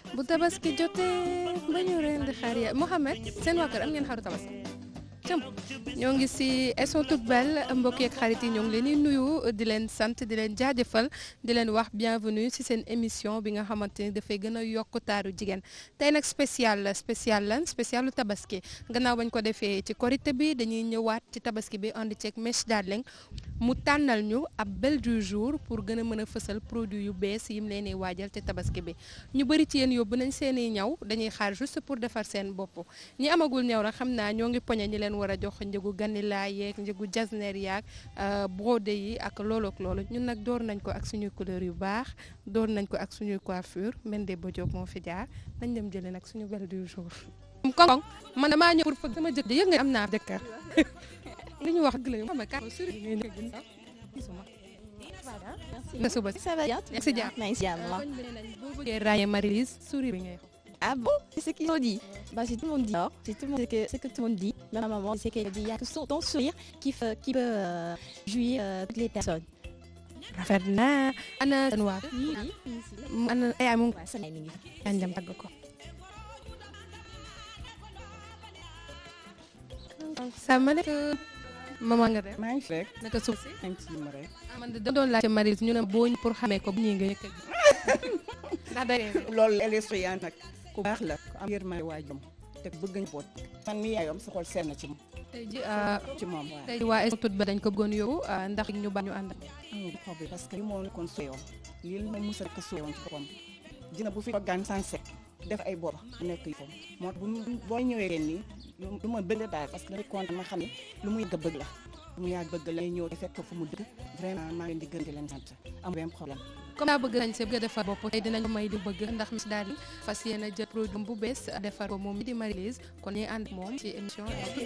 bu tabaski jotee ba ñu rendi xar ya Mohamed seen waa kër am ngeen xaru tabaski cëm ñoo ngi si elles sont toutes belles mbokk yeeg xarit yi ñoo ngi leen di nuyu di leen sant di leen jaajëfal di leen wax bienvenue si seen émission bi nga xamante ni dafay gën a yokk taaru jigéen tey nag spécial la spécial lan spécialu tabaski gannaaw bañ ko defee ci korité bi dañuy ñëwaat ci tabaski bi ànd ceeg Mèche Darling mu tànnal ñu ab belle du jour pour gën a mën a fësal produit yu bees yim leen di waajal ci tabaski bi ñu bëri ci yéen yóbbu nañ seen i ñaw dañuy xaar juste pour defar seen bopp ñi amagul ñaw nag xam naa ñoo ngi poñe ñi leen war a jox njëgu ganilaa yeeg njëgu jasner yaag brodé yi ak loolu ak loolu ñun nag door nañ ko ak suñuy couleur yu baax door nañ ko ak suñuy coiffure Mende Bodiop moo fi jaar nañ dem jëlee nag suñu belle du jour. koŋ man damaa ñëw pour fëgg sama jëkkër yëg nga am naa jëkkër li ñu wax dëgg la ñu xam ne kàddu suri ngay nekk sax gisuma. nga suba Ça va bien si jàmm. Nice, jàmm. koñ bi nee nañ boo bëggee ràññee Marie-Lise suri bi ngay wax. Ah bon C'est ce qu'ils ont dit. Bah, c'est tout le monde dit. alors. C'est tout le monde, c'est que, c'est que tout le monde dit. Même ma maman, c'est qu'elle dit il y a que son, ton sourire qui, fait- qui peut euh, jouir euh, toutes les personnes. rafet na ana seen waa Oui, oui, oui. ana ay mu Ouais, ça, là, il est- kañ dem tàgg ko. salaamaaleykum. maman nga def. maa ngi fi rek naka suuf si. maa ngi ci ma rek ah man de doon laajte Marie-Lise ñu ne boo ñu pour xamee ko bu ñuy nga yëkk ndax day loolu LSO yaa nag ku baax la ku am yërmande waajum te bëgg njaboot man mi yaayam sa xol seet na ci moom tey ji ah, ci moom waaw tey ji waa est ba dañ ko bëggoon yóbbu ah, ndax ñu ba ñu ànd. amul problème parce que li moo nekkoon suyoon lii moom mos a nekk suyoon ci boppam dina bu fi toggaan sanse def ay booba nekk yi foofu moo tax bu mu- boo ñëwee ren nii lu lu ma bëgg la daal parce que damay kontaan ma xam ne lu mu yàgg a bëgg la lu mu yàgg bëgg la ñëw fekk ko fu mu dëkk vraiment maa ngi leen di gën di leen sant amul benn problème comme daa bëgg nañ see bëgg a defar bopp tey dinañ ko may di bëgg ndax Miss daal di fas yéene jël produit bu bees defar ko moom mi di Marie-Lise kon ñuy ànd ak moom ci émission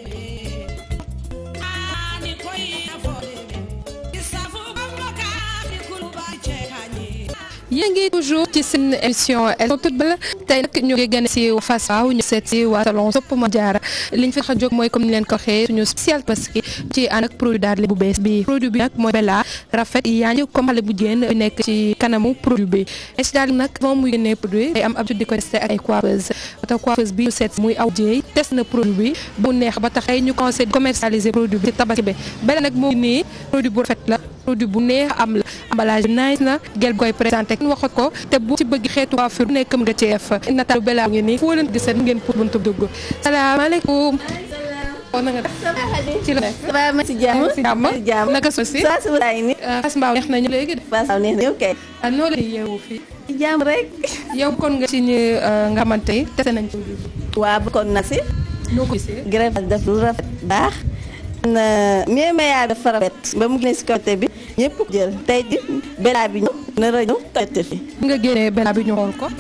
yéen ngi toujours ci seen émission elles sont toutes belles tey nag ñu ngi gën si Fass Mbao ñu seet si waa salon Sopp Ma Jaara liñ fi tax a jóg mooy comme ni leen ko waxee suñu spécial parce que ci ànd ak produit daal bu bees bi produit bi nag mooy Bella rafet yaa ngi comme xale bu jigéen bi nekk ci kanamu produit bi es daal nag moom muy génnee produit day am habitude di ko testé ak ay coiffeuse te coiffeuse bi ñu seet muy aw jéey test na produit bi bu neex ba tax ay ñu commencé commercialiser produit bi ci tabaski bi Bella nag moo ngi nii produit bu rafet la produit bu neex am la emballage bi nice na gel koy présenté kenn waxat ko te bu ci bëgg xeetu coiffure bu nekk nga ci def nataal Bella ngi nii foo leen gisee ngeen pour buntu dugg salaamaaleykum. na nga def ci la nekk. ça va ma si jàmm si jàmm si jàmm naka so si saa su laay ni Fass Mbao neex nañu léegi de Fass Mbao neex na yow kay ah noo leen di yeewu fii si jàmm rek yow kon nga ci ñu nga xamante ni tese nañ ko waa bokkoon na si noo ko gisee grève def lu rafet baax na mais mayaa dafa rafet ba mu génne si côté bi ñëpp ko jël tey ji Bella bi ñëw nar a ñëw côté fi nga génnee Bella bi ñu xool ko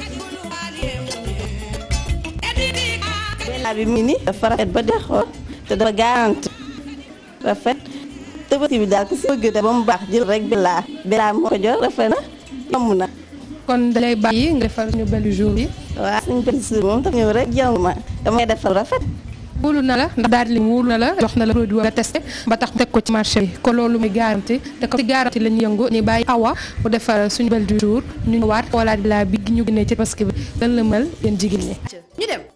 Bella bi mu ngi nii dafa rafet ba de xool te dafa garanti rafet tëbati bi daal ku si bëgg da ba mu baax jël rek Bella Bella moo ko jël rafet na yomb na kon dalay bàyyi nga defar ñu belle jour yi waaw suñu benn suur moom dafa ñëw rek jàmm ma damay defal rafet wóolu na la ndax daal di wóolu na la jox na la produit nga testé ba tax teg ko ci marché bi kon loolu muy garanti te ko ci garanti la ñu yëngu ni bàyyi awa mu defar suñu belle du jour ñu ñëwaat xoolaat Bella bi ñu génnee ci parce que bi lan la mel yéen jigéen ñi ñu dem